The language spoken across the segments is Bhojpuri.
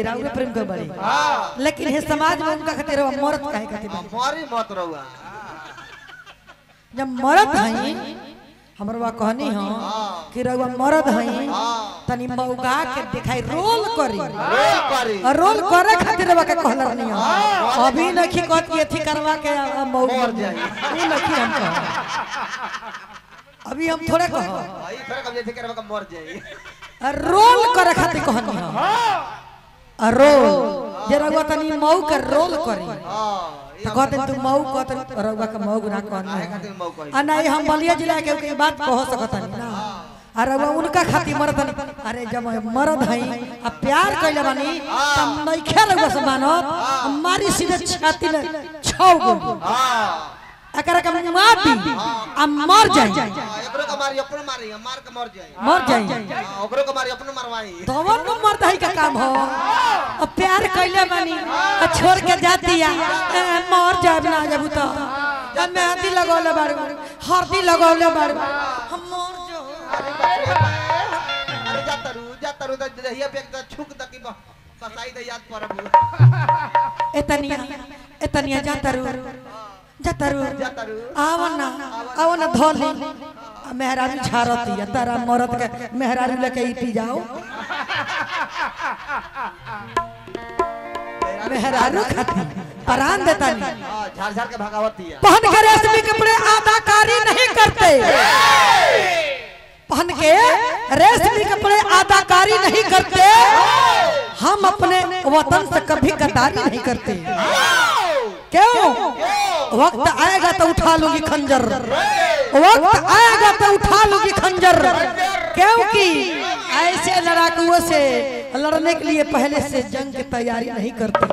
राउरे प्रेम कर बड़ी लेकिन हे समाज में उनका खातिर रउआ मरद काहे खातिर बनी? मारी मत रहुआ जब मरद हई हमरवा कहनी हो कि रउआ मरद हई तनी मौगा के दिखाई रोल करी रोल करी और रोल करे खातिर रउआ के कहल रहनी हो अभी नखी कहत कि एथी करवा के आ- मौग मर मर जाई। जाई ऊ नखी हम कह अभी हम थोड़े कह भाई थोड़ा कब जैसे करवा का मर जाई रोल करे खातिर कहनी हो आ रोल जे रउआ तनी मऊ के रोल करी हां तो कहते तू मऊ कहते रउआ के मऊ ना कहनी खातिर हो मऊ कही आ नहीं हम बलिया जिला के के बात कह सकत नहीं ना अरे वो उनका खातिर मरद हनी। अरे जब मरद हई आ प्यार कइले बानी तब नहीं खेल से मानत मारी सीधे छाती में छौ गो हां एकरा के माटी आ मर जाई एकरो का मारी अपनो मारी मार के मर जाई मर जाई हाँ, ओकरो का मारी अपनो मरवाई तवन को मर्द हई का काम हो और प्यार कइले बानी आ छोड़ के जाती आ ए, मर जाब ना जब तो जब मेहंदी लगौले बाड़ हल्दी लगौले बाड़ हम मर जो अरे जा तरु जा तरु त दहिया पे एक छुक तक की कसाई दे याद परब एतनिया एतनिया जातरू जातरू जातरू। आवना आवना धोली आ मेहरारू झारती है तारा मरद के मेहरारू लेके ई पी जाओ मेहरारू खाती परान देता नहीं हां झाड़ झाड़ के भगावती है पहन के रेशमी कपड़े अदाकारी नहीं करते पहन के रेशमी कपड़े अदाकारी नहीं करते हम अपने वतन से कभी गद्दारी नहीं करते क्यों वक्त आएगा तो उठा लूंगी खंजर वक्त आएगा तो उठा लूंगी खंजर क्योंकि ऐसे लड़ाकुओं से लड़ने के लिए पहले से जंग की तैयारी नहीं करते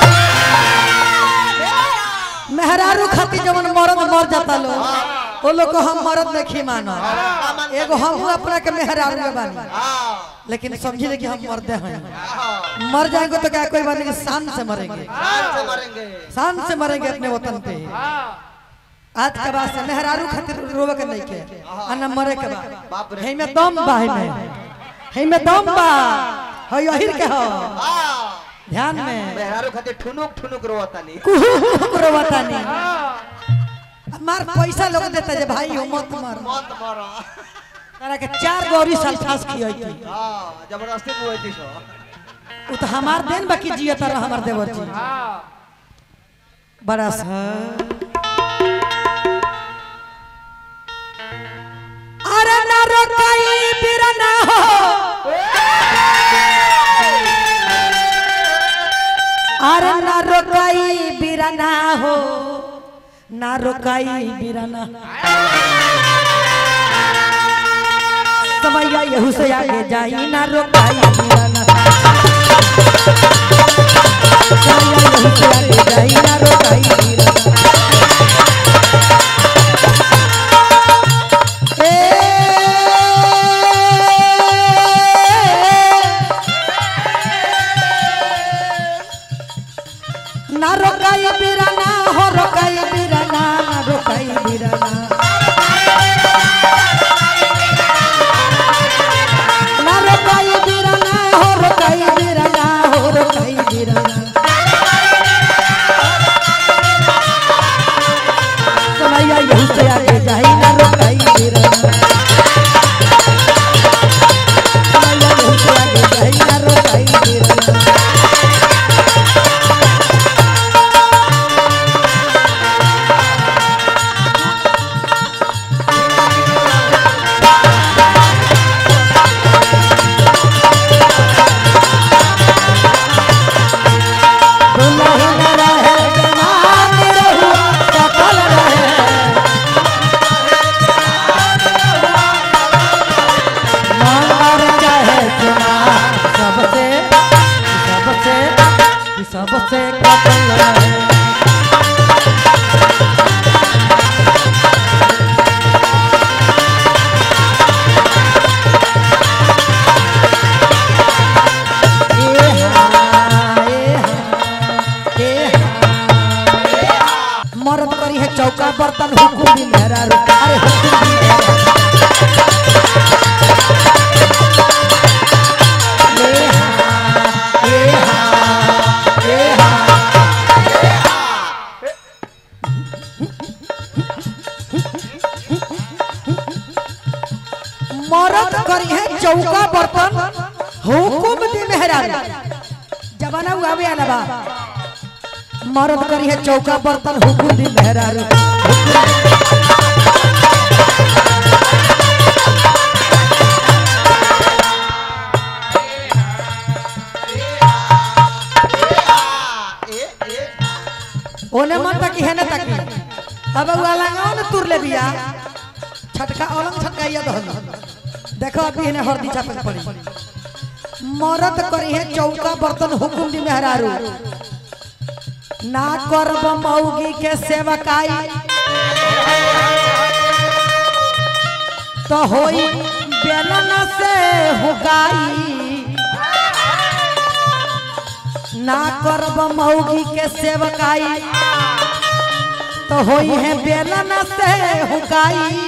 मेहरारू खाती जवन मरद मर जाता लो वो लोग को हम मरद नहीं मानो एगो हम अपना के मेहरारू के बानी हां लेकिन समझिए कि हम मरदे हैं हां मर जाएंगे तो क्या कोई बात नहीं शान से मरेंगे जान से मरेंगे शान से मरेंगे अपने वतन पे आज के बाद से मेहरारू खातिर रोवे के नहीं के आ न मरे के बाद बाप रे हे में दम बा हे में हे में दम बा हो यहिर के हो हां ध्यान में मेहरारू खातिर ठुनुक ठुनुक रोवतानी कुहू रोवता नहीं मार पैसा लोग देता जे भाई हो मत मार मत मरो तारा के चार गौरी साल फास की होई थी हां जबरदस्ती बुआई सो उ तो हमार देन बाकी जिया तारा हमार देवर जी बड़ा सा अरे ना रोकाई बिरना हो अरे ना रोकाई बिरना हो ना रोकाई बिरना समैया यहू से आगे जाई ना रोकाई बिरना समैया यहू से आगे जाई ना रोकाई बिरना ना रोकाई बिराना हो रोकाई बिराना रोकाई बिराना ना रोकाई बिराना हो रोकाई बिराना हो रोकाई बिराना मरद करी है चौका बर्तन हुकुम दी मेहरारू जमाना हुआ भी आला बा मरद करी है चौका बर्तन हुकुम दी मेहरारू ए ए ओने मन तकी है ना तकी अब उ अलंगाओ न तुर ले बिया छटका अलंग छटकाइया दहन देखो अभी इन्हें हरदी चापक पड़ी मरद करी है चौका बर्तन हुकुम दी मेहरारू ना करब मौगी के सेवकाई तो होई बेलन से हुगाई ना करब मौगी के सेवकाई तो होई है बेलन से हुकाई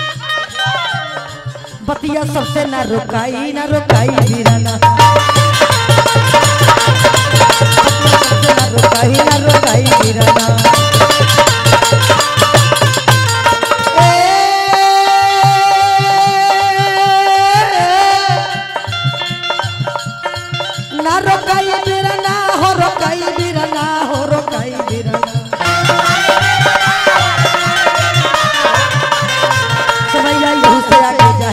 बतिया सबसे ना रुकाई ना रुकाई वीराना बतिया सबसे ना रुकाई ना रुकाई वीराना